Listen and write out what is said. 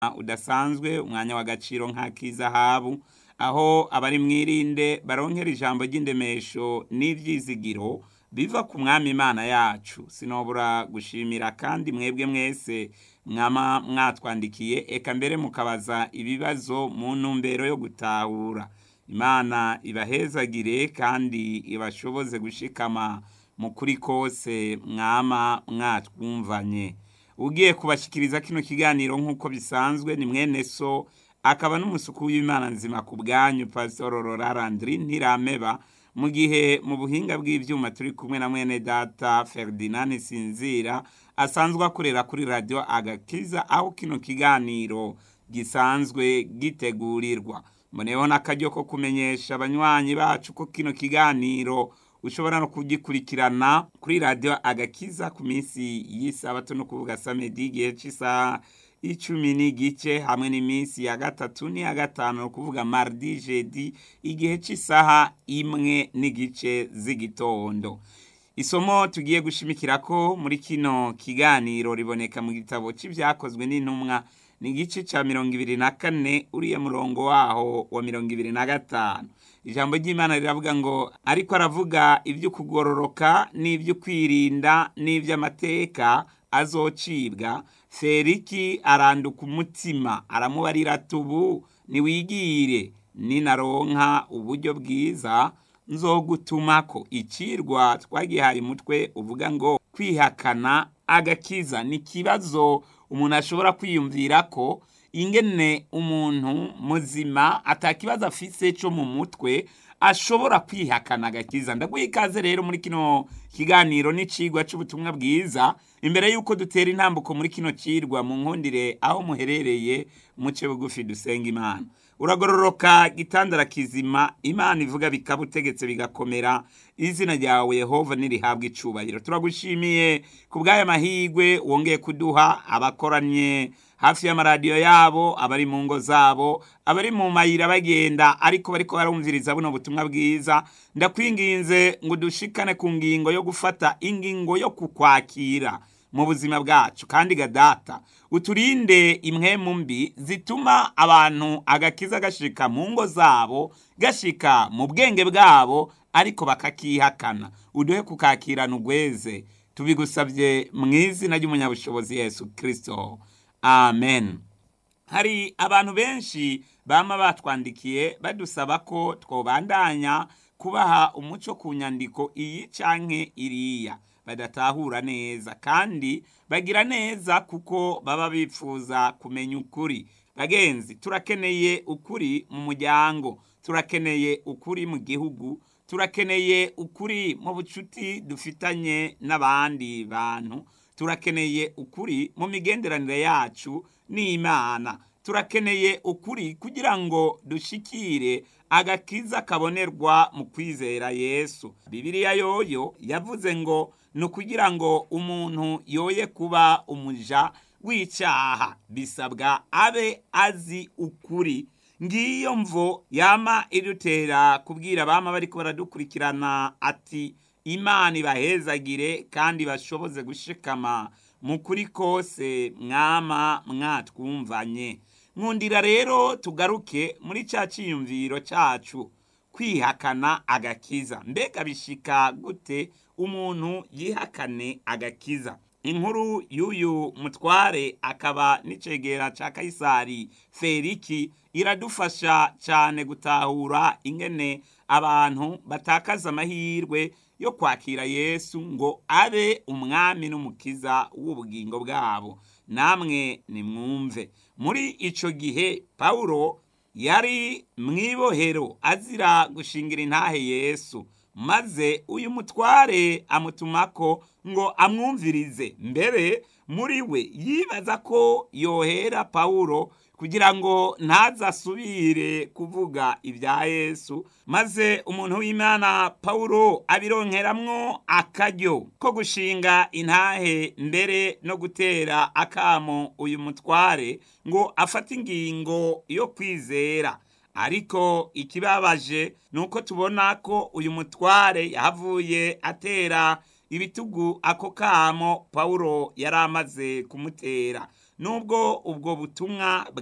udasanzwe umwanya w'agaciro nk'ak'izahabu aho abari mwirinde baronkera ijambo ry'indemesho n'ivyizigiro biva ku mwami imana yacu sinobura gushimira kandi mwebwe mwese mwama mwatwandikiye eka mbere mukabaza ibibazo mu ntumbero yo gutahura imana ibahezagire kandi ibashoboze gushikama mu kuri kose mwama mwatwumvanye ugiye kubashikiriza kino kiganiro nk'uko bisanzwe ni mwene so akaba n'umusuku w'imana nzima ku bwanyu pasitoro rorarandiri ntirameba mu gihe mu buhinga bw'ibyuma turi kumwe na mwene data ferdinand sinzira asanzwe akorera kuri radiyo agakiza aho kino kiganiro gisanzwe gitegurirwa mboneyeho n'akaryo ko kumenyesha abanywanyi bacu ko kino kiganiro ushobora no kugikurikirana kuri radiyo agakiza ku minsi y'isabato no kuvuga samedi igihe cy'isaha icumi n'igice hamwe n'iminsi ya gatatu n'iya gatanu ni ukuvuga mardi jedi igihe cy'isaha imwe n'igice z'igitondo isomo tugiye gushimikira ko muri kino kiganiro riboneka mu gitabo cy'ibyakozwe n'intumwa ni igice cya mirongo ibiri na kane uriya murongo waho wa mirongo ibiri na gatanu ijambo ry'imana riravuga ngo ariko aravuga iby'ukugororoka n'iby'ukwirinda n'iby'amateka azocibwa feriki aranduka umutima aramubarira tubu niwigire ninaronka uburyo bwiza nzogutumako icirwa twagihaye umutwe uvuga ngo kwihakana agakiza ni ikibazo umuntu ashobora kwiyumvira ko ingene umuntu muzima atakibazo afise cyo mu mutwe ashobora kwihakana agakiza ndaguha ikaze rero muri kino kiganiro n'icigwa c'ubutumwa bwiza imbere y'uko dutera intambuko muri kino cirwa mu nkundire aho muherereye muce bugufi dusenga imana uragororoka gitandara kizima imana ivuga bikaba utegetse bigakomera izina ryawe yehova nirihabwa icubahiro turagushimiye ku bw'aya mahigwe wongeye kuduha abakoranye hafi y'amaradiyo yabo abari mu ngo zabo abari mu mayira bagenda ariko bariko barumviriza buno butumwa bwiza ndakwinginze ngo dushikane ku ngingo yo gufata ingingo yo kukwakira mu buzima bwacu kandi gadata uturinde imwemu mbi zituma abantu agakiza gashika mu ngo zabo gashika mu bwenge bwabo ariko bakakihakana uduhe kukakirana ugweze tubigusabye mu izina ry'umunyabushobozi yesu kirisito amen hari abantu benshi bama batwandikiye badusaba ko twobandanya kubaha umuco ku nyandiko iyi canke iriya badatahura neza kandi bagira neza kuko baba bifuza kumenya ukuri bagenzi turakeneye ukuri mu muryango turakeneye ukuri mu gihugu turakeneye ukuri mu bucuti dufitanye n'abandi bantu turakeneye ukuri mu migenderanire yacu n'imana turakeneye ukuri kugira ngo dushikire agakiza kabonerwa mu kwizera yesu bibiliya yoyo yavuze ngo ni ukugira ngo umuntu yoye kuba umuja w'icyaha bisabwa abe azi ukuri ngiyo mvo yama idutera kubwira abama bariko baradukurikirana ati imana ibahezagire kandi bashoboze gushikama mu kuri kose mwama mwatwumvanye nkundira rero tugaruke muri cya cyiyumviro cyacu kwihakana agakiza mbega bishika gute umuntu yihakane agakiza inkuru y'uyu mutware akaba n'icegera cya kayisari feriki iradufasha cyane gutahura ingene abantu batakaza amahirwe yo kwakira yesu ngo abe umwami n'umukiza w'ubugingo bwabo namwe nimwumve muri icyo gihe pawulo yari mu ibohero azira gushingira intahe yesu maze uyu mutware amutumako ngo amwumvirize mbere muri we yibaza ko yohera pawulo kugira ngo ntazasubire kuvuga ibya yesu maze umuntu w'imana pawulo abironkeramwo akaryo ko gushinga intahe mbere no gutera akamo uyu mutware ngo afate ingingo yo kwizera ariko ikibabaje ni uko tubona ko uyu mutware yahavuye atera ibitugu ako kamo pawulo yari amaze kumutera nubwo ubwo butumwa